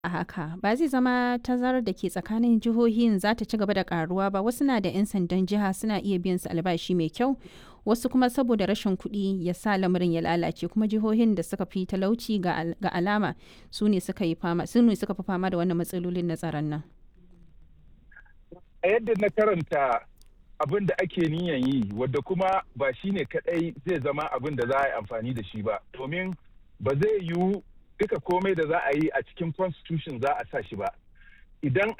a haka ba zai zama tazarar da ke tsakanin jihohin za ta ci gaba da karuwa ba wasu na da 'yan sandan jiha suna iya biyan su albashi mai kyau wasu kuma saboda rashin kuɗi ya sa lamarin ya lalace kuma jihohin da suka fi talauci ga alama su ne suka yi fama su ne suka fi fama da wannan matsalolin na tsaron nan a yadda na karanta abin da ake niyan yi wadda kuma ba shi ne kadai zai zama abin da za a yi amfani da shi ba domin ba zai yiwu duka komai da za a yi a cikin constitution za a sa shi ba idan